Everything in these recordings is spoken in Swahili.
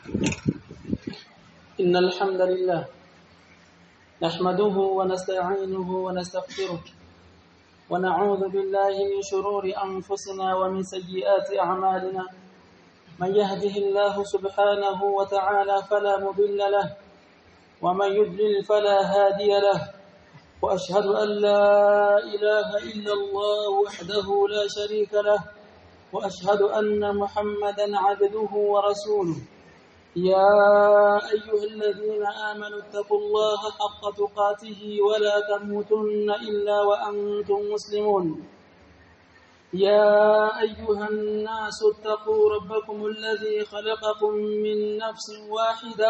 إن الحمد لله نحمده ونستعينه ونستغفره ونعوذ بالله من شرور أنفسنا ومن سيئات أعمالنا من يهده الله سبحانه وتعالى فلا مضل له ومن يضلل فلا هادي له وأشهد أن لا إله إلا الله وحده لا شريك له وأشهد أن محمدا عبده ورسوله يا أيها الذين آمنوا اتقوا الله حق تقاته ولا تموتن إلا وأنتم مسلمون يا أيها الناس اتقوا ربكم الذي خلقكم من نفس واحدة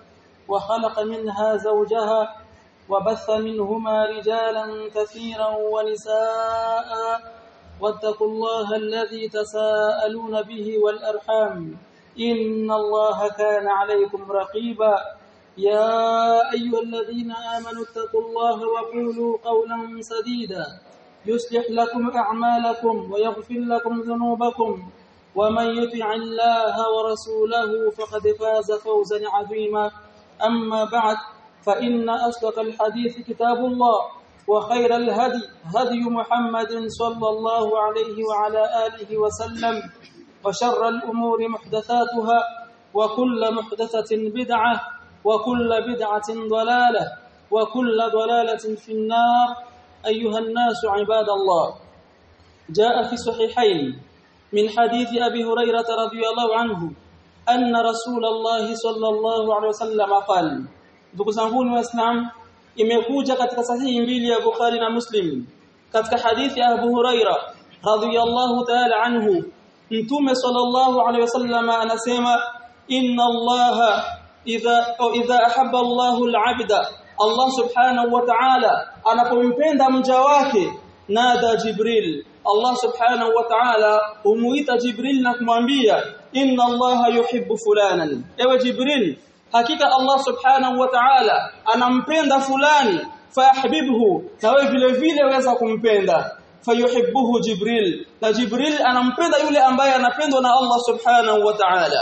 وخلق منها زوجها وبث منهما رجالا كثيرا ونساء واتقوا الله الذي تساءلون به والأرحام إن الله كان عليكم رقيبا يا أيها الذين آمنوا اتقوا الله وقولوا قولا سديدا يصلح لكم أعمالكم ويغفر لكم ذنوبكم ومن يطع الله ورسوله فقد فاز فوزا عظيما أما بعد فإن أصدق الحديث كتاب الله وخير الهدي هدي محمد صلى الله عليه وعلى آله وسلم وشر الأمور محدثاتها وكل محدثة بدعة وكل بدعة ضلالة وكل ضلالة في النار أيها الناس عباد الله جاء في صحيحين من حديث أبي هريرة رضي الله عنه أن رسول الله صلى الله عليه وسلم قال ndugu zangu waislamu imekuja katika sahihi mbili ya Bukhari na Muslim katika hadithi ya Abu Huraira radhiyallahu ta'ala anhu Mtume sallallahu alaihi wasallam anasema inna Allah idha idha ahabba Allahu al-'abda Allah subhanahu wa ta'ala anapompenda mja wake nada Jibril Allah subhanahu wa ta'ala humuita Jibril na kumwambia inna Allah yuhibbu fulanan ewe Jibril hakika Allah subhanahu wa ta'ala anampenda fulani fahibibhu nawe vile vile weza kumpenda fayuhibbuhu Jibril na Jibril anampenda yule ambaye anapendwa na Allah subhanahu wa ta'ala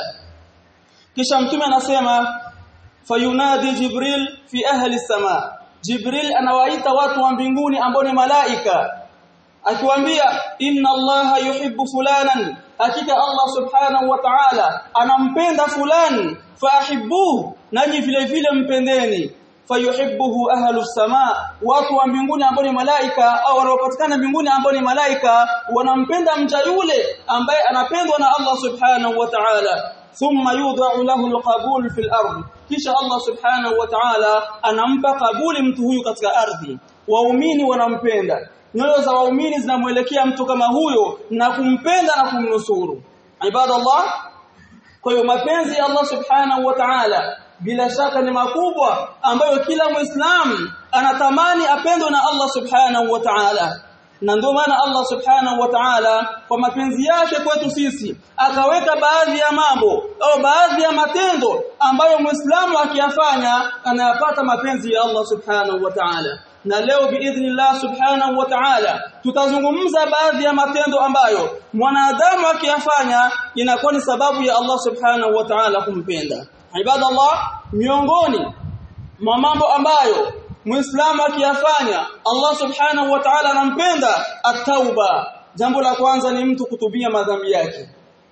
kisha mtume anasema fayunadi Jibril fi ahli sama Jibril anawaita watu wa mbinguni ambao ni malaika akiwaambia inna allaha yuhibbu fulanan hakika Allah subhanahu wa ta'ala anampenda fulani fahibbuhu nanyi vile vile mpendeni fayuhibbuhu ahlu sama watu wa mbinguni ambao ni malaika au wanaopatikana mbinguni ambao ni malaika wanampenda mja yule ambaye anapendwa na Allah subhanahu wa ta'ala thumma yudha'u lahu alqabul fil ardh kisha Allah subhanahu wa ta'ala anampa kabuli mtu huyu katika ardhi waumini wanampenda nyoyo za waumini zinamwelekea mtu kama huyo na kumpenda na kumnusuru ibadallah kwa hiyo mapenzi ya Allah subhanahu wa ta'ala bila shaka ni makubwa ambayo kila muislamu anatamani apendwe na Allah subhanahu wa ta'ala na ndio maana Allah subhanahu wa ta'ala kwa mapenzi yake kwetu sisi akaweka baadhi ya mambo au baadhi ya matendo ambayo muislamu akiyafanya anayapata mapenzi ya Allah subhanahu wa ta'ala na leo biidhnillah subhanahu wa ta'ala tutazungumza baadhi ya matendo ambayo mwanadamu akiyafanya inakuwa ni sababu ya Allah subhanahu wa ta'ala kumpenda ibadallah miongoni mwa mambo ambayo muislamu akiyafanya Allah subhanahu wa ta'ala anampenda at-tauba jambo la kwanza ni mtu kutubia madhambi yake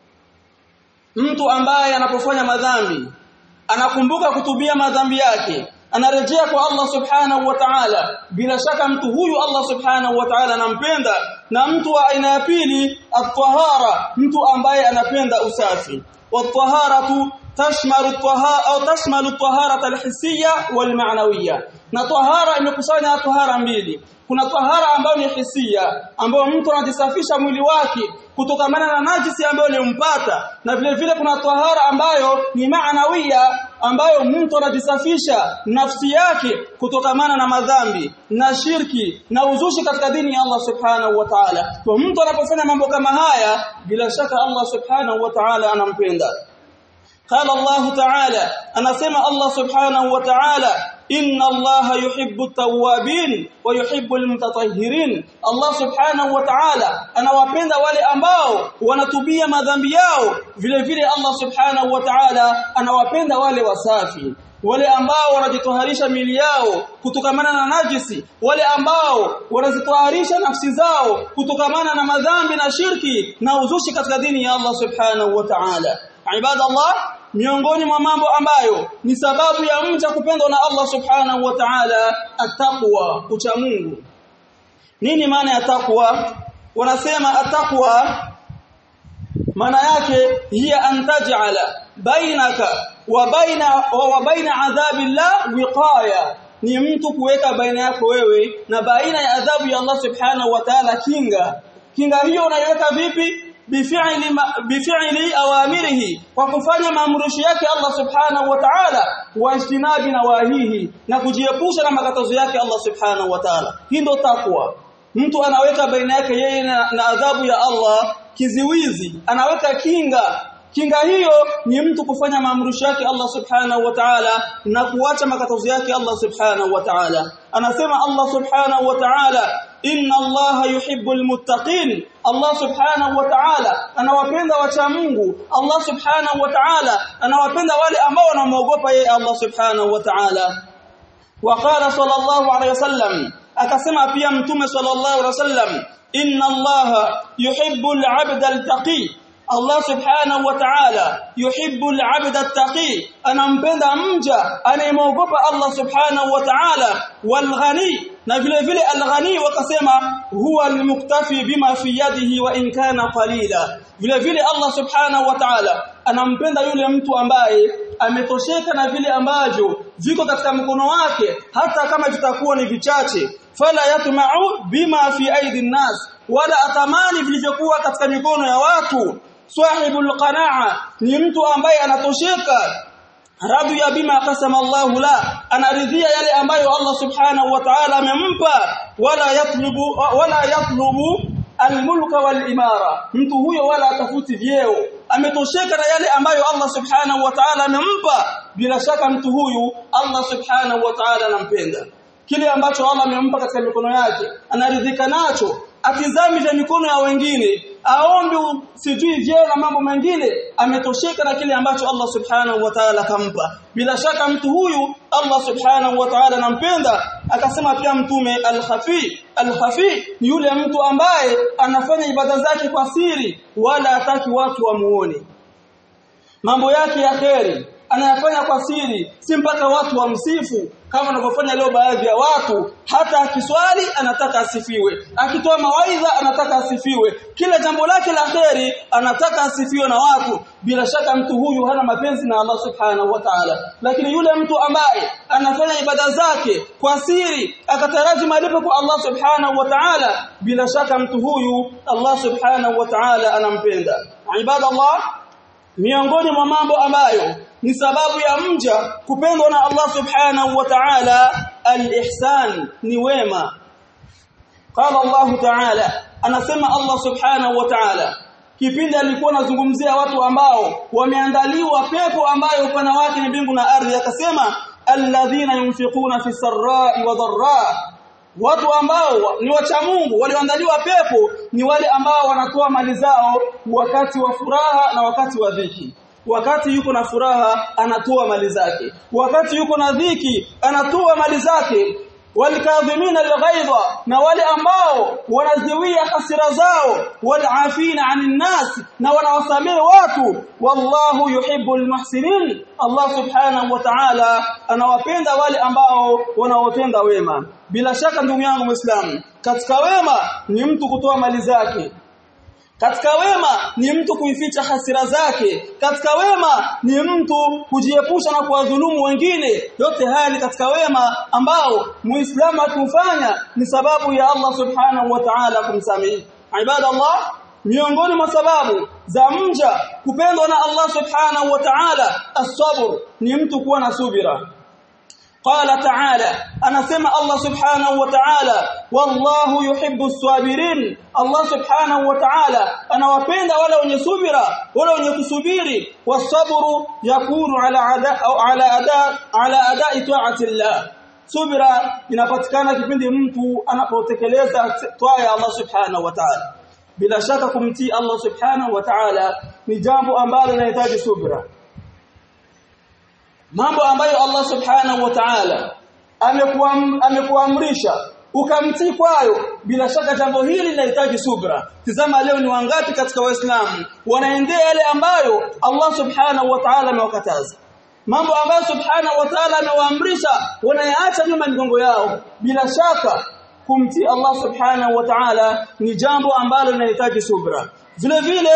mtu ambaye anapofanya madhambi anakumbuka kutubia madhambi yake anarejea kwa Allah subhanahu wa ta'ala bila shaka mtu huyu Allah subhanahu wa ta'ala anampenda na mtu wa aina ya pili at-tahara mtu ambaye anapenda usafi wat-taharatu tashmalu at-tahara au tashmalu at-taharata al-hissiyya wal-ma'nawiyya na tahara imekusanya tahara mbili kuna tahara ambayo ni hisia ambayo mtu anajisafisha mwili wake kutokamana na najisi ambayo limpata na vile vile kuna tahara ambayo ni maanawia ambayo mtu anajisafisha nafsi yake kutokamana na madhambi na shirki na uzushi katika dini ya Allah subhanahu wa ta'ala kwa mtu anapofanya mambo kama haya bila shaka Allah subhanahu wa ta'ala anampenda قال الله تعالى أنا سمع الله سبحانه وتعالى inna allaha yuhibbu at-tawwabin wa yuhibbu al-mutatahhirin Allah subhanahu wa ta'ala anawapenda wale ambao wanatubia madhambi yao vile vile Allah subhanahu wa ta'ala anawapenda wale wasafi wale ambao wanajitoharisha mili yao kutokamana na najisi wale ambao wanazitoharisha nafsi zao kutokamana na madhambi na shirki na uzushi katika dini ya Allah subhanahu wa ta'ala ibadallah miongoni mwa mambo ambayo ni sababu ya mja kupendwa na Allah subhanahu wa ta'ala ataqwa ucha Mungu nini maana ya taqwa wanasema ataqwa maana yake hiya an taj'ala bainaka wa baina wa baina adhabillah wiqaya ni mtu kuweka baina yako wewe na baina ya adhabu ya Allah subhanahu wa ta'ala kinga kinga hiyo unaiweka vipi bifi'li bifi'li awamirihi kwa kufanya maamrisho yake Allah subhanahu wa ta'ala wa ijtinabi nawahihi na kujiepusha na makatazo yake Allah subhanahu wa ta'ala hii ndio takwa mtu anaweka baina yake yeye na, na adhabu ya Allah kiziwizi anaweka kinga kinga hiyo ni mtu kufanya maamrisho yake Allah subhanahu wa ta'ala na kuacha makatazo yake Allah subhanahu wa ta'ala anasema Allah subhanahu wa ta'ala inna Allah yuhibbul muttaqin Allah subhanahu wa ta'ala anawapenda wacha Mungu Allah subhanahu wa ta'ala anawapenda wale ambao wanamwogopa yeye Allah subhanahu wa ta'ala وقال صلى الله عليه وسلم akasema pia mtume sallallahu alaihi wasallam inna allaha yuhibbul 'abda al-taqi Allah subhanahu wa ta'ala yuhibbul 'abda at-taqi anampenda mja anayemwogopa Allah subhanahu wa ta'ala wal ghani na vile vile al-ghani wakasema huwa al-muktafi bima fi yadihi wa in kana qalila vile vile Allah subhanahu wa ta'ala anampenda yule mtu ambaye ametosheka na vile ambavyo viko katika mkono wake hata kama vitakuwa ni vichache fala yatma'u bima fi aidi nas wala atamani vilivyokuwa katika mikono ya watu sahibul qanaa ni mtu ambaye anatosheka radu ya bima qasama Allahu la anaridhia yale ambayo Allah subhanahu wa ta'ala amempa wala yatlubu wala yatlubu almulka walimara mtu huyo wala atafuti vyeo ametosheka na yale ambayo Allah subhanahu wa ta'ala amempa bila shaka mtu huyu Allah subhanahu wa ta'ala anampenda kile ambacho Allah amempa katika mikono yake anaridhika nacho atizami vya mikono ya wengine aombe sijui vyeo na mambo mengine ametosheka na kile ambacho Allah subhanahu wa ta'ala kampa bila shaka mtu huyu Allah subhanahu wa ta'ala anampenda akasema pia mtume al-khafi al-khafi ni yule mtu ambaye anafanya ibada zake kwa siri wala hataki watu wamuone mambo yake ya kheri anayafanya kwa siri si mpaka watu wamsifu kama wanavyofanya leo baadhi ya watu hata akiswali anataka asifiwe akitoa mawaidha anataka asifiwe kila jambo lake la kheri anataka asifiwe na watu bila shaka mtu huyu hana mapenzi na Allah subhanahu wa ta'ala lakini yule mtu ambaye anafanya ibada zake kwa siri akataraji malipo kwa Allah subhanahu wa ta'ala bila shaka mtu huyu Allah subhanahu wa ta'ala anampenda ibadallah miongoni mwa mambo ambayo ni sababu ya mja kupendwa na Allah subhanahu wa ta'ala al-ihsan ni wema qala Allah ta'ala anasema Allah subhanahu wa ta'ala kipindi alikuwa anazungumzia watu ambao wameandaliwa pepo ambayo upana wake ni mbingu na ardhi akasema alladhina yunfiquna fi sarra'i wa dharra watu ambao ni wacha Mungu walioandaliwa pepo ni wale ambao wanatoa mali zao wakati wa furaha na wakati wa dhiki wakati yuko na furaha anatoa mali zake wakati yuko na dhiki anatoa mali zake walikadhimina alghaidha na wale ambao wanaziwia hasira zao walafina anin nas na wanawasamehe watu wallahu yuhibbul muhsinin Allah subhanahu wa ta'ala anawapenda wale ambao wanaotenda wema bila shaka ndugu yangu muislamu katika wema ni mtu kutoa mali zake katika wema ni mtu kuificha hasira zake katika wema ni mtu kujiepusha na kuwadhulumu wengine yote haya ni katika wema ambao muislamu akifanya ni sababu ya Allah subhanahu wa ta'ala kumsamehe ibadallah miongoni mwa sababu za mja kupendwa na Allah subhanahu wa ta'ala as-sabr ni mtu kuwa na subira قال تعالى انا سمع الله سبحانه وتعالى والله يحب الصابرين الله سبحانه وتعالى انا wapenda wale wenye subira wale wenye kusubiri wasabru yakunu ala ada au ala ada ala adai ta'ati Allah subira inapatikana kipindi mtu anapotekeleza toa ya Allah subhanahu wa ta'ala bila shaka kumtii Allah subhanahu wa ta'ala ni jambo ambalo linahitaji subira mambo ambayo Allah subhanahu wa ta'ala amekuamrisha ukamtii kwayo bila shaka jambo hili linahitaji subra tizama leo ni wangapi katika waislamu wanaendea yale ambayo Allah subhanahu wa ta'ala amewakataza mambo ambayo subhanahu wa ta'ala amewaamrisha wanayaacha nyuma migongo yao bila shaka kumtii Allah subhanahu wa ta'ala ni jambo ambalo linahitaji subra vile vile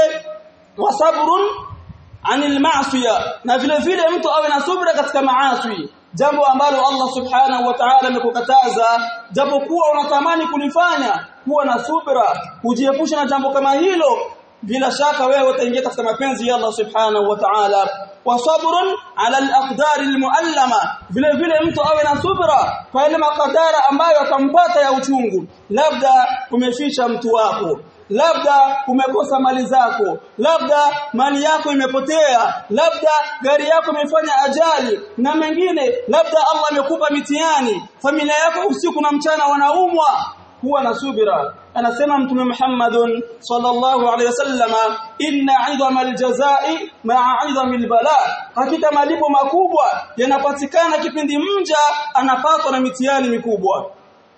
wasabrun anil ma'siya na vile vile mtu awe na subra katika maasi jambo ambalo Allah subhanahu wa ta'ala amekukataza japokuwa unatamani kulifanya kuwa na subra ujiepushe na jambo kama hilo bila shaka wewe utaingia katika mapenzi ya Allah subhanahu wa ta'ala wa sabrun ala al-aqdar al-muallama vile vile mtu awe na subra kwa ile makadara ambayo atampata ya uchungu labda umefisha mtu wako labda umekosa mali zako labda mali yako imepotea labda gari yako imefanya ajali na mengine labda Allah amekupa mitihani familia yako usiku na mchana wanaumwa kuwa na subira anasema mtume Muhammadun sallallahu alaihi wasallama inna 'idhama aljazai ma'a 'idhami albala hakika malipo makubwa yanapatikana kipindi mja anapatwa na mitihani mikubwa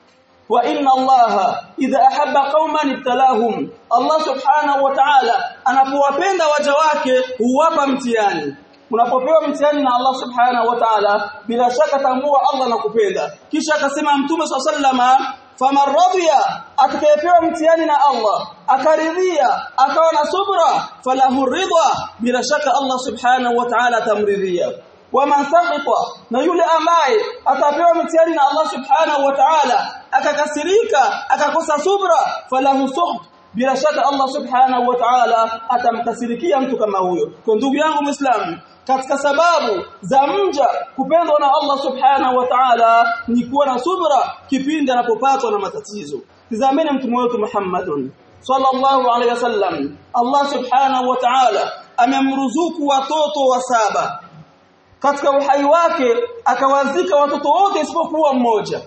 wa inna allaha idha ahabba qauman ibtalahum Allah subhanahu wa ta'ala anapowapenda waja wake huwapa mtihani unapopewa mtihani na Allah subhanahu wa ta'ala bila shaka tambua Allah nakupenda kisha akasema mtume sallama faman radiya atakayepewa mtihani na Allah akaridhia akawa na subra falahu ridha bila shaka Allah subhanahu wa ta'ala tamridhia waman sakhita na yule ambaye atapewa mtihani na Allah subhanahu wa ta'ala akakasirika akakosa subra falahu suht bila shaka Allah subhanahu wa ta'ala atamkasirikia mtu kama huyo kwa ndugu yangu muislamu katika sababu za mja kupendwa na Allah subhanahu wa ta'ala ni kuwa na subra kipindi anapopatwa na matatizo tazameni mtume wetu Muhammadun sallallahu alaihi wasallam Allah subhanahu wa ta'ala amemruzuku watoto wa saba katika uhai wake akawazika watoto wote isipokuwa mmoja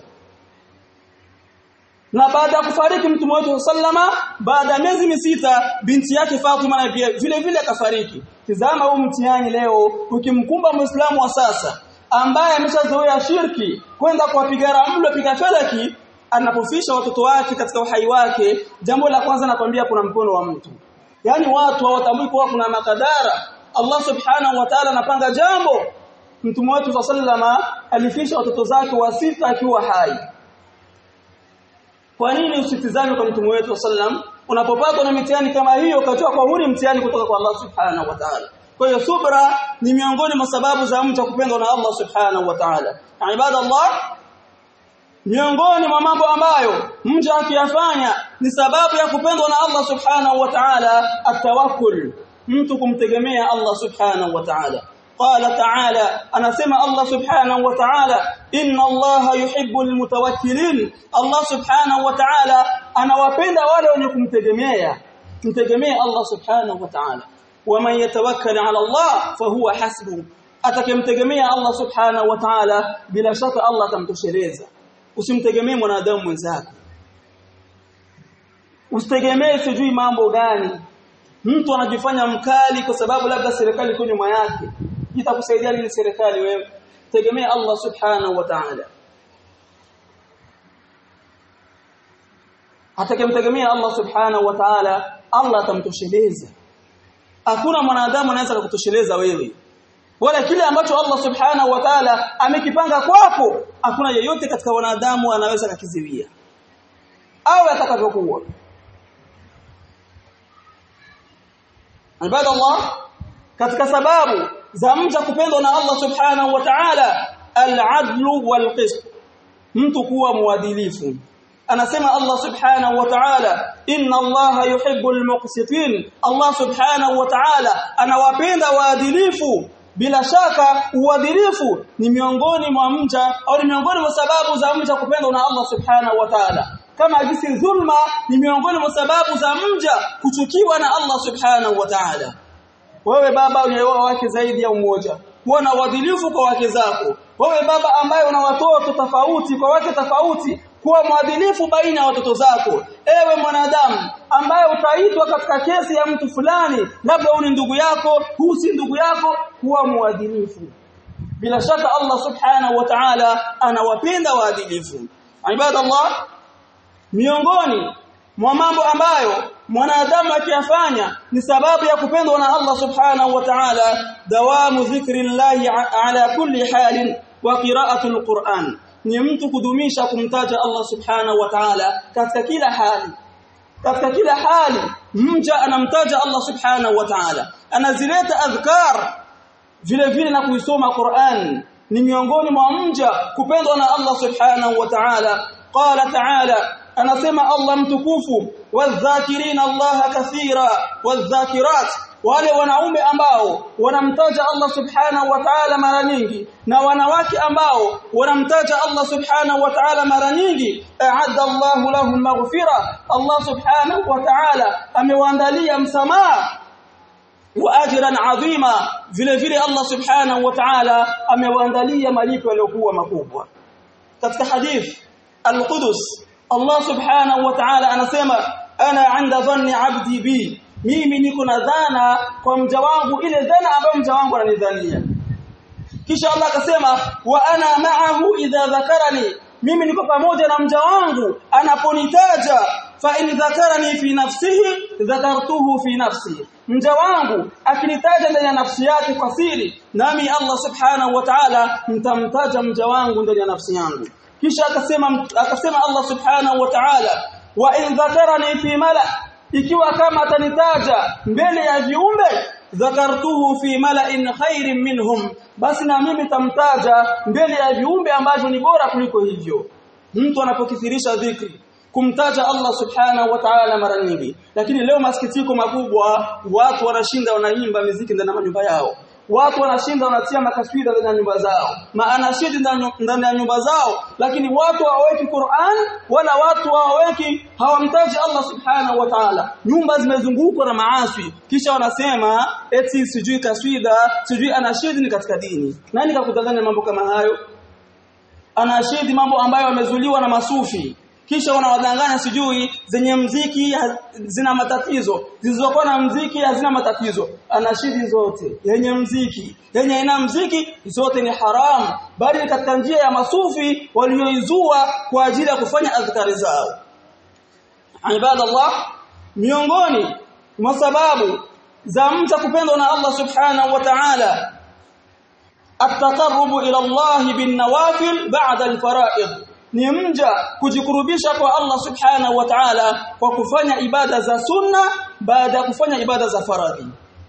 na baada ya kufariki mtume wetu sallama baada ya miezi misita binti yake Fatima na vile vile akafariki tizama huu mtihani leo ukimkumba muislamu wa sasa ambaye ameshazoea shirki kwenda kuwapiga ramlo piga felaki anapofisha watoto wake katika uhai wake jambo la kwanza nakwambia kuna mkono wa mtu yani watu hawatambui kuwa kuna makadara Allah subhanahu wa ta'ala anapanga jambo mtume wetu sallama alifisha watoto zake wa sita akiwa hai kwa nini usitizame kwa mtume wetu sallam unapopatwa na mitihani kama hiyo ukatoa kwa huni mtihani kutoka kwa Allah subhanahu wa ta'ala kwa hiyo subra ni miongoni mwa sababu za mtu kupendwa na Allah subhanahu wa ta'ala ibada Allah miongoni mwa mambo ambayo mja akiyafanya ni sababu ya kupendwa na Allah subhanahu wa ta'ala atawakkul mtu kumtegemea Allah subhanahu wa ta'ala قال تعالى انا سمع الله سبحانه وتعالى ان الله يحب المتوكلين الله سبحانه وتعالى anawapenda wale wenye kumtegemea mtegemea Allah subhanahu wa ta'ala waman yatawakkal ala Allah fahuwa hasbu atakemtegemea Allah subhanahu wa ta'ala bila shaka Allah atamtosheleza usimtegemee mwanadamu mwenzako usitegemee sijui mambo gani mtu anajifanya mkali kwa sababu labda serikali iko nyuma yake itakusaidia nini serikali wewe tegemea Allah subhanahu wa ta'ala atakemtegemea Allah subhanahu wa ta'ala Allah atamtosheleza hakuna mwanadamu anaweza kukutosheleza wewe wala kile ambacho Allah subhanahu wa ta'ala amekipanga kwako hakuna yeyote katika wanadamu anaweza kukiziwia au atakavyokuwa ibadallah katika sababu za mja kupendwa na Allah subhanahu wa ta'ala al-adlu wal-qist mtu kuwa muadilifu anasema Allah subhanahu wa ta'ala inna Allah yuhibbul muqsitin Allah subhanahu wa ta'ala anawapenda waadilifu bila shaka uadilifu ni miongoni mwa mja au ni miongoni mwa sababu za mja kupendwa na Allah subhanahu wa ta'ala kama jinsi dhulma ni miongoni mwa sababu za mja kuchukiwa na Allah subhanahu wa ta'ala wewe baba unaoa wake zaidi ya mmoja kuwa na uadilifu kwa wake zako wewe baba ambaye una watoto tofauti kwa wake tofauti kuwa mwadilifu baina ya watoto zako ewe mwanadamu ambaye utaitwa katika kesi ya mtu fulani labda huyu ni ndugu yako huu si ndugu yako kuwa mwadilifu bila shaka Allah subhanahu wa ta'ala anawapenda waadilifu ibadallah miongoni mwa mambo ambayo mwanadamu akiyafanya ni sababu ya kupendwa na Allah subhanahu wa ta'ala dawamu dhikrillahi ala kulli halin wa qira'atul Qur'an ni mtu kudumisha kumtaja Allah subhanahu wa ta'ala katika kila hali katika kila hali mja anamtaja Allah subhanahu wa ta'ala anazileta adhkar vile vile na kuisoma Qur'an ni miongoni mwa mja kupendwa na Allah subhanahu wa ta'ala qala ta'ala anasema Allah mtukufu wadhakirina Allah kathira wadhakirat wale wanaume ambao wanamtaja Allah subhanahu wa ta'ala mara nyingi na wanawake ambao wanamtaja Allah subhanahu wa ta'ala mara nyingi a'adda Allahu lahum maghfira Allah subhanahu wa ta'ala amewaandalia msamaha wa ajran adhima vile vile Allah subhanahu wa ta'ala amewaandalia malipo yaliyokuwa makubwa katika hadith al-Qudus Allah subhanahu wa ta'ala anasema ana 'inda dhanni 'abdi bi mimi niko na dhana kwa mja wangu ile dhana ambayo mja wangu ananidhania kisha Allah akasema wa ana ma'ahu idha dhakarani mimi niko pamoja na mja wangu anaponitaja fa in dhakarani fi nafsihi dhakartuhu fi nafsi mja wangu akinitaja ndani ya nafsi yake kwa siri nami Allah subhanahu wa ta'ala mtamtaja mja wangu ndani ya nafsi yangu kisha akasema akasema Allah subhanahu wa ta'ala wa in dhakarani fi mala ikiwa kama atanitaja mbele ya viumbe dhakartuhu fi mala'in khairin minhum basi na mimi tamtaja mbele ya viumbe ambavyo ni bora kuliko hivyo mtu anapokithirisha dhikri kumtaja Allah subhanahu wa ta'ala mara nyingi lakini leo masikitiko makubwa watu wanashinda wanaimba miziki ndani ya manyumba yao watu wanashinda wanatia makaswida ndani ya nyumba zao maana shidi ndani ya nyumba zao lakini watu hawaweki Qur'an wala watu hawaweki hawamtaji Allah subhanahu wa ta'ala nyumba zimezungukwa na maasi kisha wanasema eti sijui kaswida sijui anashidi ni katika dini nani kakudanganya mambo kama hayo anashidi mambo ambayo yamezuliwa na masufi kisha wanawadanganya sijui zenye mziki zina matatizo zilizokuwa na mziki hazina matatizo anashidi zote yenye mziki yenye ina mziki zote ni haramu bali katika njia ya masufi walioizua kwa ajili ya kufanya adhkari zao ibadallah miongoni mwa sababu za mtu kupendwa na Allah subhanahu wa ta'ala at-taqarrubu ila Allah bin nawafil ba'da al-fara'id ni mja kujikurubisha kwa Allah subhanahu wa ta'ala kwa kufanya ibada za sunna baada ya kufanya ibada za faradhi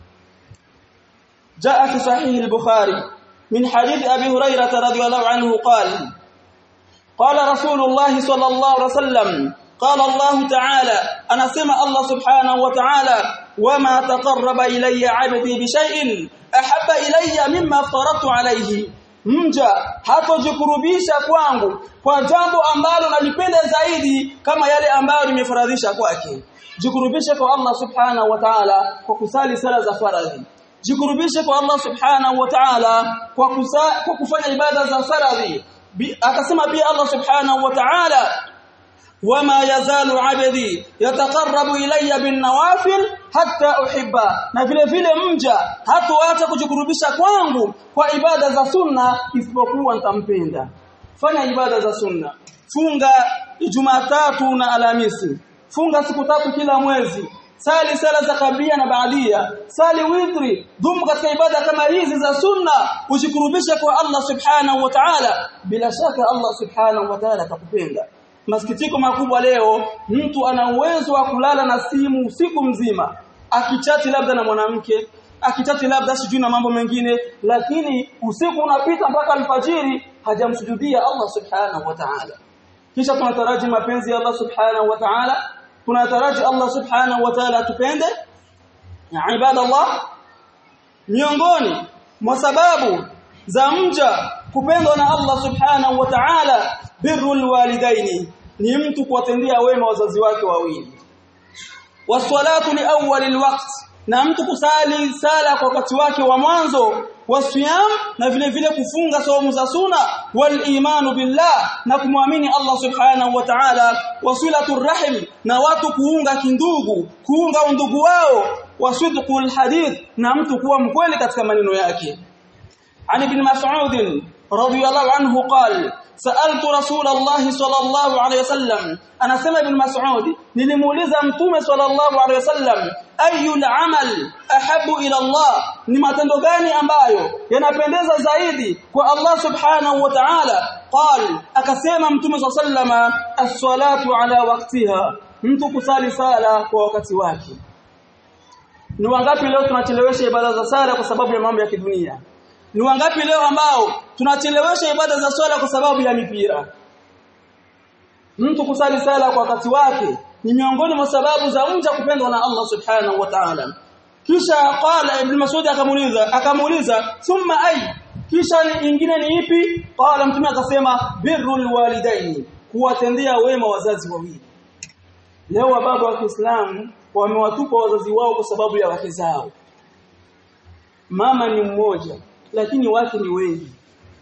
jaa fi sahih al-bukhari min hadith abi hurairah radhiyallahu anhu qala qala rasulullah sallallahu alaihi wasallam qala Allah ta'ala anasema Allah subhanahu wa ta'ala wama taqarraba ilayya 'abdi bi shay'in ahabba ilayya mimma faradtu alayhi mja hatojikurubisha kwangu kwa jambo ambalo nalipenda zaidi kama yale ambayo nimefaradhisha kwake jikurubishe kwa Allah subhanahu wa ta'ala kwa kusali sala za faradhi jikurubishe kwa Allah subhanahu wa ta'ala kwa, kwa kufanya ibada za faradhi akasema pia Allah subhanahu wa ta'ala wama yazalu abdi yataqarrabu ilayya bin nawafil hatta uhibba na vile vile mja hatoacha kujikurubisha kwangu kwa ibada za sunna isipokuwa nitampenda fanya ibada za sunna funga Jumatatu na Alhamisi funga siku tatu kila mwezi sali sala za kabia na baadia sali witri dumu katika ibada kama hizi za sunna ujikurubishe kwa Allah subhanahu wa ta'ala bila shaka Allah subhanahu wa ta'ala atakupenda masikitiko makubwa leo mtu ana uwezo wa kulala na simu usiku mzima akichati labda na mwanamke akichati labda sijui na mambo mengine lakini usiku unapita mpaka alfajiri hajamsujudia Allah subhanahu wa ta'ala kisha tunataraji mapenzi ya Allah subhanahu wa ta'ala tunataraji Allah subhanahu wa ta'ala atupende ya ibadallah miongoni mwa sababu za mja kupendwa na Allah subhanahu wa ta'ala birrul walidaini ni mtu kuwatendea wema wazazi wake wawili waswalatu li awwal alwaqt na mtu kusali sala kwa wakati wake wa mwanzo wasiyam na vile vile kufunga saumu za suna wal imanu billah na kumwamini Allah subhanahu wa ta'ala wasilatur rahim na watu kuunga kindugu kuunga undugu wao wasidqul hadith na mtu kuwa mkweli katika maneno yake Ali bin Mas'ud radiyallahu anhu qala سألت رسول الله صلى الله عليه وسلم أنا سمع ابن مسعود nilimuuliza mtume sallallahu alaihi wasallam ayul amal ahabu ila Allah ni matendo gani ambayo yanapendeza zaidi kwa Allah subhanahu wa ta'ala qal akasema mtume sallallahu as-salatu ala waqtiha mtu kusali sala kwa wakati wake ni wangapi leo tunachelewesha ibada za sala kwa sababu ya mambo ya kidunia ni wangapi leo ambao tunachelewesha ibada za swala kwa sababu ya mipira mtu kusali sala kwa wakati wake ni miongoni mwa sababu za mja kupendwa na Allah subhanahu wa ta'ala kisha qala ibn mas'ud akamuuliza akamuuliza thumma ay kisha nyingine ni ipi qala mtume akasema birrul walidaini kuwatendea wema wazazi wawili leo baba wa Kiislamu wamewatupa wazazi wao kwa sababu ya wake zao mama ni mmoja lakini wake ni wengi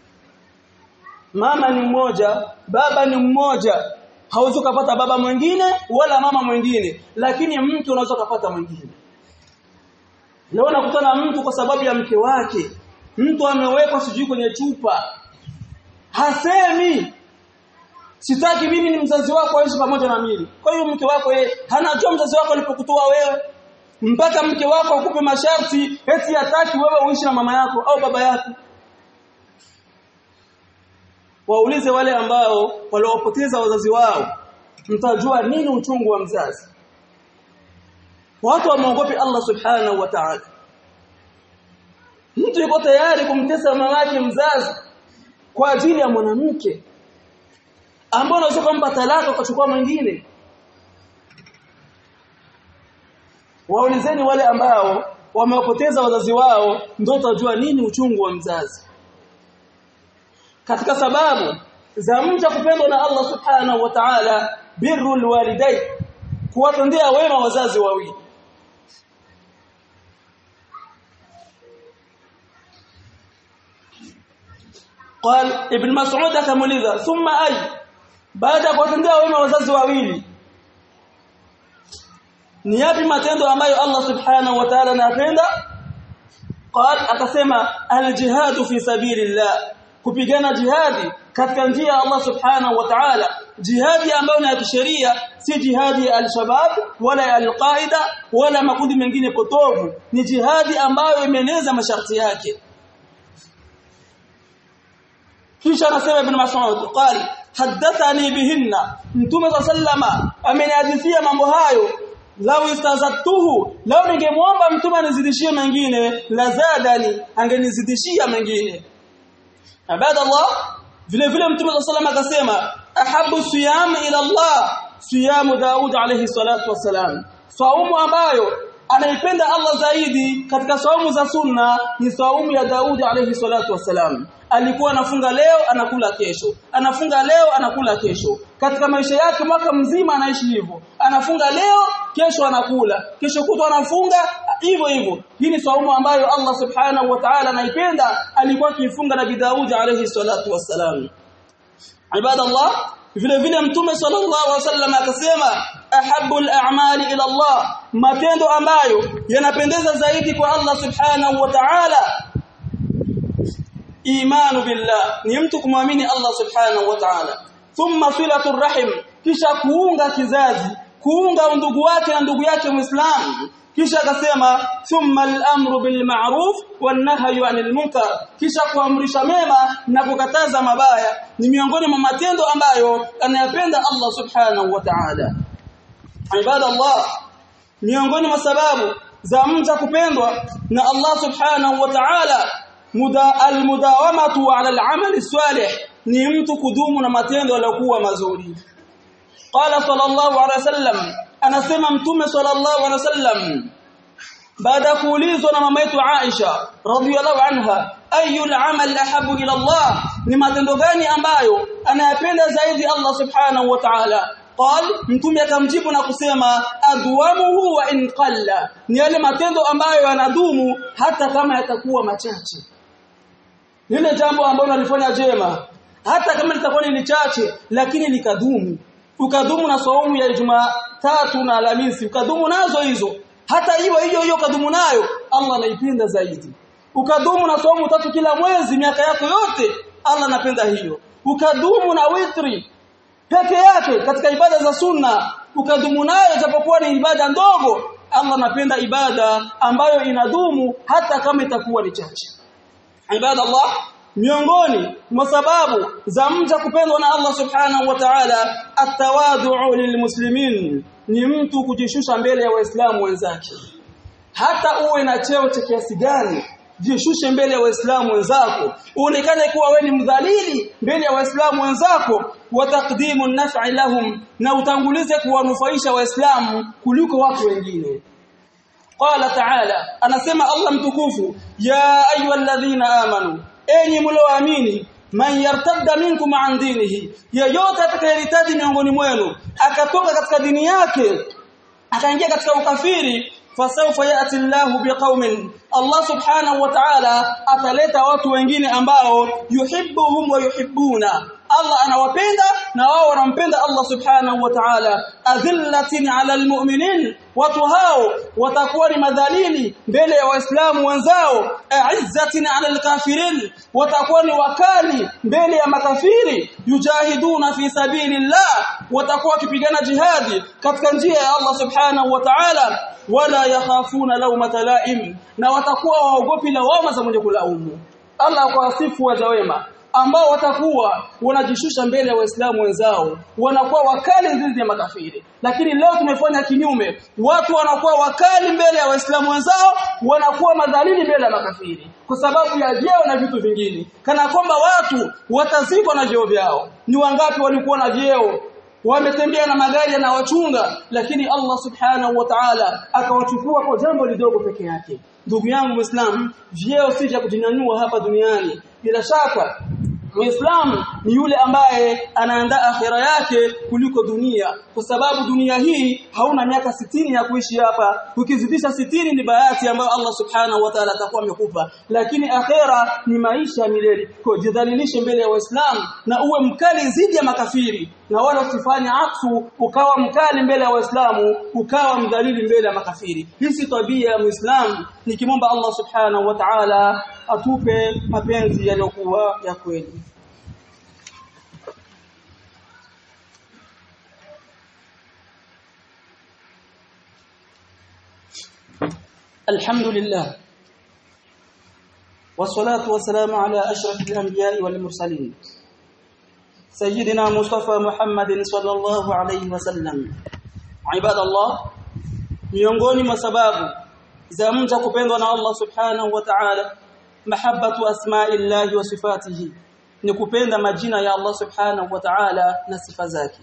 mama ni mmoja baba ni mmoja hauwezi kupata baba mwingine wala mama mwingine lakini mtu unaweza kupata mwingine leo nakutana mtu kwa sababu ya mke wake mtu amewekwa sijui kwenye chupa hasemi sitaki mimi ni mzazi wako aishi pamoja na mimi kwa hiyo mke wako yeye hanajua mzazi wako alipokutoa wewe mpaka mke wako akupe masharti eti hataki wewe uishi na mama yako au baba yako waulize wale ambao waliopoteza wazazi wao mtajua nini uchungu wa mzazi watu wamuogope Allah subhanahu wa ta'ala mtu yuko tayari kumtesa mama yake mzazi kwa ajili ya mwanamke ambao unaweza kumpa talaka ukachukua mwingine waulizeni wale ambao wamewapoteza wazazi wao ndio utajua nini uchungu wa mzazi katika sababu za mja kupendwa na Allah subhanahu wa ta'ala birrul walidai kuwatendea wema wazazi wawili قال ابن مسعود akamuliza thumma ay baada ya kuwatendea wema wazazi wawili ni yapi matendo ambayo Allah subhanahu wa ta'ala anapenda qal akasema aljihad fi sabilillah kupigana jihadi katika njia ya Allah subhanahu wa ta'ala jihadi ambayo ni ya kisheria si jihadi ya al-shabab wala ya al-qaida wala makundi mengine potovu ni jihadi ambayo imeeneza masharti yake kisha anasema ibn Mas'ud qali hadathani bihinna mtume sallama amenihadithia mambo hayo lau istazatuhu lau ningemwomba mtume anizidishie mengine lazadani angenizidishia mengine ibadallah vile vile mtume sallallahu alayhi akasema ahabu siyam ila Allah siyamu Daud alayhi salatu wasalam saumu ambayo anaipenda Allah zaidi katika saumu za sunna ni saumu ya Daud alayhi salatu wasalam alikuwa anafunga leo anakula kesho anafunga leo anakula kesho katika maisha yake mwaka mzima anaishi hivyo anafunga leo kesho anakula kesho kutwa anafunga hivyo hivyo hii ni saumu ambayo Allah subhanahu wa ta'ala anaipenda alikuwa akifunga nabii Daud alayhi salatu wassalam ibadallah vile vile mtume sallallahu alaihi wasallam akasema ahabbul a'mali ila Allah matendo ambayo yanapendeza zaidi kwa Allah subhanahu wa ta'ala imanu billah ni mtu kumwamini Allah subhanahu wa ta'ala thumma silatur rahim kisha kuunga kizazi kuunga ndugu wake na ndugu yake muislamu kisha akasema thumma al-amru bil ma'ruf wan nahyu 'anil munkar kisha kuamrisha mema na kukataza mabaya ni miongoni mwa matendo ambayo anayapenda Allah subhanahu wa ta'ala ibadallah miongoni mwa sababu za mja kupendwa na Allah subhanahu wa ta'ala muda almudawamatu ala al'amali salih ni mtu kudumu na matendo yaliyokuwa mazuri qala sallallahu alaihi wasallam anasema mtume sallallahu alaihi wasallam baada kuulizwa na mama yetu Aisha radhiyallahu anha ayul amal ahabu ila Allah ni matendo gani ambayo anayapenda zaidi Allah subhanahu wa ta'ala qal mtume akamjibu na kusema adwamuhu wa in qalla ni yale matendo ambayo yanadumu hata kama yatakuwa machache lile jambo ambalo nalifanya jema hata kama litakuwa ni chache lakini likadumu ukadumu na saumu ya Jumatatu na Alhamisi ukadumu nazo hizo hata hiyo hiyo hiyo ukadumu nayo Allah anaipenda zaidi ukadumu na saumu tatu kila mwezi miaka yako yote Allah anapenda hiyo ukadumu na witri peke yake katika ibada za sunna ukadumu nayo japokuwa ni ibada ndogo Allah anapenda ibada ambayo inadumu hata kama itakuwa ni chache ibada Allah miongoni mwa sababu za mja kupendwa na Allah subhanahu wa ta'ala atawadhu lilmuslimin ni mtu kujishusha mbele ya waislamu wenzake hata uwe na cheo cha kiasi gani jishushe mbele ya waislamu wenzako uonekane kuwa wewe ni mdhalili mbele ya waislamu wenzako wa taqdimu naf'i lahum na utangulize kuwanufaisha waislamu kuliko watu wengine qala ta'ala anasema Allah mtukufu ya ayyuhalladhina amanu enyi mlioamini man yartadda minkum an dinihi yeyote atakayeritaji miongoni mwenu akatoka katika dini yake akaingia katika ukafiri fasawfa yati Allahu biqaumin Allah subhanahu wa ta'ala ataleta watu wengine ambao yuhibbuhum wa yuhibbuna Allah anawapenda na wao wanampenda Allah subhanahu wa ta'ala adhillatin 'ala almu'minin watu hao watakuwa ni madhalili mbele ya waislamu wenzao a'izzatin 'ala alkafirin watakuwa ni wakali mbele ya makafiri yujahiduna fi sabilillah watakuwa wakipigana jihadi katika njia ya Allah subhanahu wa ta'ala wala yakhafuna lawmata la'im na watakuwa waogopi lawama za mwenye kulaumu Allah kwa wasifu waja wema ambao watakuwa wanajishusha mbele ya waislamu wenzao wanakuwa wakali dhidi ya makafiri lakini leo tumefanya kinyume watu wanakuwa wakali mbele ya waislamu wenzao wanakuwa madhalili mbele ya makafiri kwa sababu ya vyeo na vitu vingine kana kwamba watu watazikwa na vyeo vyao ni wangapi walikuwa na vyeo wametembea na magari yanawachunga lakini Allah subhanahu wa ta'ala akawachukua kwa jambo lidogo peke yake ndugu yangu muislam vyeo si vya kujinyanyua hapa duniani bila shaka Muislamu ni yule ambaye anaandaa akhira yake kuliko dunia kwa sababu dunia hii hauna miaka sitini ya kuishi hapa ukizidisha sitini ni bahati ambayo Allah subhanahu wa ta'ala atakuwa amekupa lakini akhira ni maisha milele kwa jidhalilishe mbele ya waislamu na uwe mkali zidi ya makafiri na wala usifanye aksu ukawa mkali mbele ya waislamu ukawa mdhalili mbele ya makafiri hii si tabia ya muislamu nikimomba Allah subhanahu wa ta'ala atupe mapenzi yaliyokuwa ya kweli الحمد لله والصلاة والسلام على أشرف الأنبياء والمرسلين سيدنا مصطفى محمد صلى الله عليه وسلم عباد الله miongoni mwa sababu za mja kupendwa na Allah subhanahu wa ta'ala mahabbatu asma'illahi wa sifatihi ni kupenda majina ya Allah subhanahu wa ta'ala na sifa zake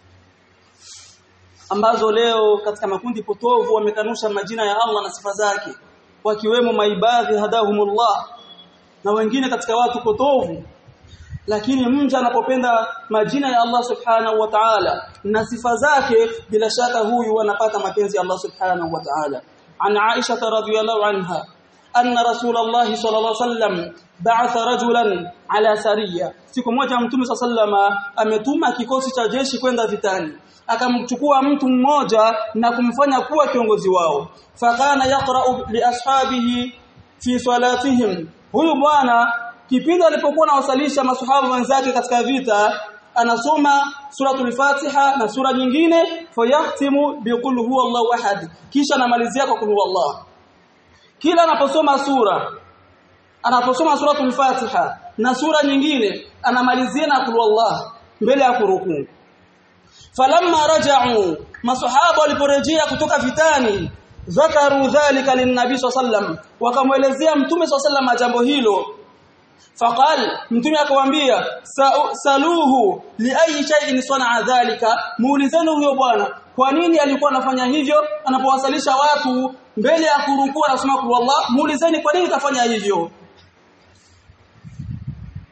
ambazo leo katika makundi potovu wamekanusha majina ya Allah na sifa zake wakiwemo maibadhi hadahumullah na wengine katika watu potovu lakini mja anapopenda majina ya Allah subhanahu wa ta'ala na sifa zake bila shaka huyu anapata mapenzi ya Allah subhanahu wa ta'ala an Aisha radhiyallahu anha anna rasulullah sallallahu alaihi wasallam ba'atha rajulan ala sariya siku moja mtume sallama ametuma kikosi cha jeshi kwenda vitani akamchukua mtu mmoja na kumfanya kuwa kiongozi wao fakana yaqra'u li ashabihi fi salatihim huyu bwana kipindi alipokuwa anawasalisha masahaba wenzake katika vita anasoma suratul Fatiha na sura nyingine fayahtimu biqul huwallahu ahad kisha anamalizia kwa kul huwallah kila anaposoma sura anaposoma suratul Fatiha na sura nyingine anamalizia na kul huwallah mbele ya kurukuu falamma raja'u masahaba waliporejea kutoka vitani zakaru dhalika linnabi sallam wakamwelezea mtume sallam jambo hilo faqal mtume akamwambia saluhu li ayi shay'in sana'a dhalika muulizeni huyo bwana kwa nini alikuwa anafanya hivyo anapowasalisha watu mbele ya kurukua anasema kwa Allah muulizeni kwa nini kafanya hivyo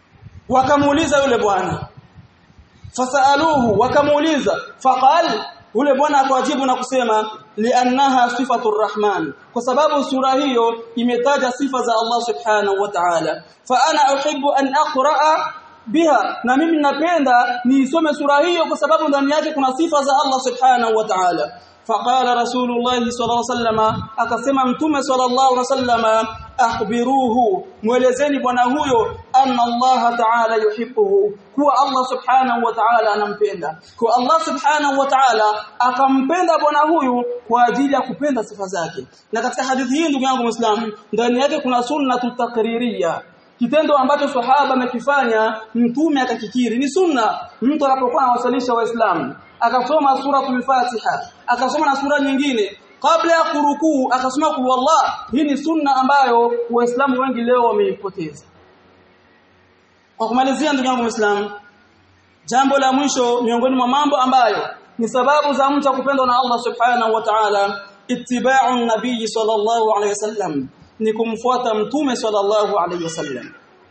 wakamuuliza yule bwana fasaluhu wakamuuliza faqal ule bwana akawajibu na kusema liannaha sifatur rahman kwa sababu sura hiyo imetaja sifa za Allah subhanahu wa ta'ala fa ana uhibbu an aqra'a biha na mimi napenda niisome sura hiyo kwa sababu ndani yake kuna sifa za Allah subhanahu wa ta'ala فقال رسول الله صلى الله عليه وسلم akasema mtume sallallahu alaihi wasallam akhbiruhu muelezeni bwana huyo anna Allah ta'ala yuhibbuhu kuwa Allah subhanahu wa ta'ala anampenda kwa Allah subhanahu wa ta'ala akampenda bwana huyu kwa ajili ya kupenda sifa zake na katika hadithi hii ndugu yangu muislamu ndani yake kuna sunna tutakririya kitendo ambacho sahaba amekifanya mtume akakikiri ni sunna mtu anapokuwa anawasalisha waislamu akasoma suratul fatiha akasoma na sura nyingine kabla ya kurukuu akasoma kul wallah hii ni sunna ambayo waislamu wengi leo wameipoteza kwa kumalizia ndugu yangu muislamu jambo la mwisho miongoni mwa mambo ambayo ni sababu za mtu kupendwa na Allah subhanahu wa ta'ala ittiba'u nabii sallallahu alayhi wasallam ni kumfuata mtume sallallahu alayhi wasallam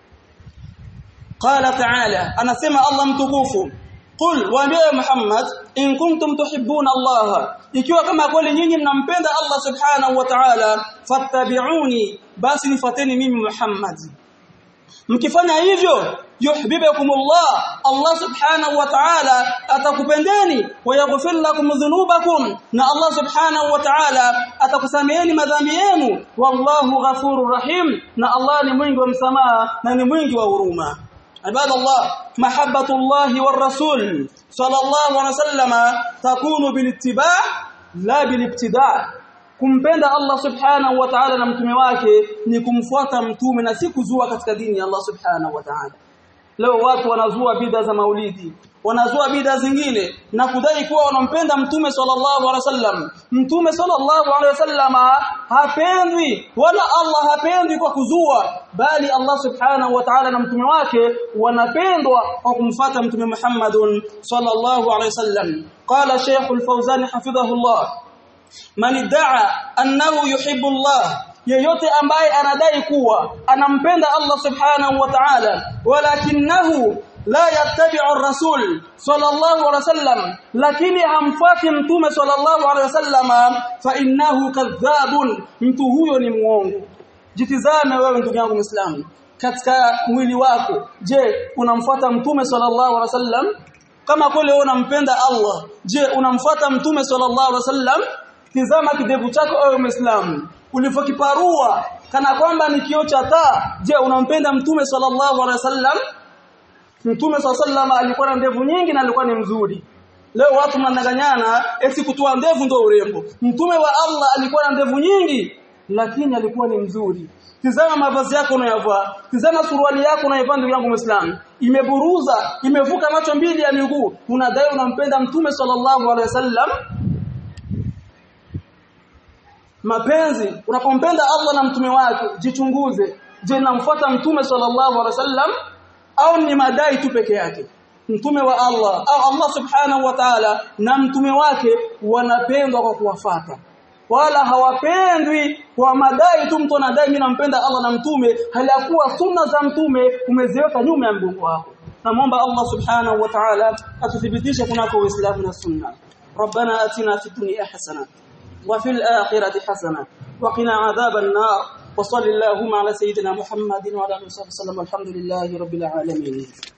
qala ta'ala anasema Allah mtukufu qul waambie Muhammad in kuntum tuhibbuna Allah ikiwa kama kweli nyinyi mnampenda Allah subhanahu wa ta'ala fattabi'uni basi nifuateni mimi Muhammad mkifanya hivyo yuhibbukumullah Allah subhanahu wa ta'ala atakupendeni wa yaghfir lakum dhunubakum na Allah subhanahu wa ta'ala atakusameheni madhambi yenu wallahu ghafurur rahim na Allah ni mwingi wa msamaha na ni mwingi wa huruma عباد الله محبة الله والرسول صلى الله عليه وسلم تكون بالاتباع لا بالابتداع kumpenda Allah subhanahu wa ta'ala na mtume wake ni kumfuata mtume na si kuzua katika dini ya Allah subhanahu wa ta'ala leo watu wanazua bid'a za maulidi wanazua bid'a zingine na kudai kuwa wanampenda mtume sallallahu alaihi wasallam mtume sallallahu alaihi wasallam hapendwi wala Allah hapendwi kwa kuzua bali Allah subhanahu wa ta'ala na mtume wake wanapendwa kwa kumfuata mtume Muhammadun sallallahu alaihi wasallam qala Sheikh al-Fawzan hafidhahullah man idda'a annahu yuhibbu Allah yeyote ambaye anadai kuwa anampenda Allah subhanahu wa ta'ala walakinahu la yattabi'u ar-rasul sallallahu alaihi wasallam lakini hamfuati mtume sallallahu alaihi wasallam fa innahu kadhabun mtu huyo ni muongo jitizame wewe ndugu yangu muislamu katika mwili wako je unamfuata mtume sallallahu alaihi wasallam kama kweli wewe unampenda Allah je unamfuata mtume sallallahu alaihi wasallam tizama kidevu chako ewe muislamu ulivyokiparua kana kwamba ni kioo cha taa je unampenda mtume sallallahu alaihi wasallam mtume sallallahu alikuwa na ndevu nyingi na alikuwa ni mzuri leo watu mnadanganyana eti kutoa ndevu ndio urembo mtume wa Allah alikuwa na ndevu nyingi lakini alikuwa ni mzuri tizama mavazi yako unayovaa tizama suruali yako unayovaa ndugu yangu muislamu imeburuza imevuka macho mbili ya miguu unadai unampenda mtume sallallahu alaihi wasallam mapenzi unapompenda Allah na mtume wake jichunguze je namfuata mtume sallallahu alaihi wasallam au ni madai tu peke yake mtume wa Allah au Allah subhanahu wa ta'ala na mtume wake wanapendwa kwa kuwafata wala hawapendwi kwa madai tu mtu anadai mimi nampenda Allah na mtume hali ya kuwa sunna za mtume umeziweka nyuma ya mgongo wako namwomba Allah subhanahu wa ta'ala atuthibitishe kunako uislamu na sunna ربنا آتنا في الدنيا حسنه وفي الآخرة حسنة وقنا عذاب النار وصل اللهم على سيدنا محمد وعلى آله وصحبه وسلم والحمد لله رب العالمين